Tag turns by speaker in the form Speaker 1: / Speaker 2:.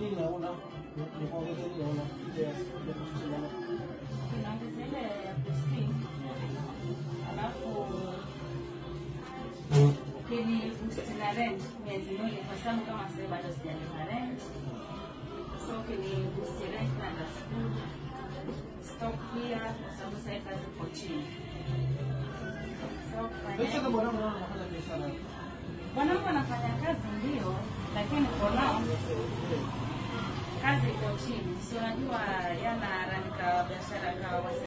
Speaker 1: nini naona ni kuongeza nini naona ile ya ya kushindana
Speaker 2: Tunaongeza ile ya boosting, alafu ukini boost na rent miezi miwili, kwa sababu kama sasa bado sijalipa rent, so ukini boost rent na nashukuru stock pia, kwa sababu sasa hivi kazi iko chini. So kufanya
Speaker 1: sasa bwana wangu naona anafanya biashara
Speaker 2: Mwanangu anafanya kazi ndio, lakini for now kazi iko chini, si unajua yana ranika biashara kawa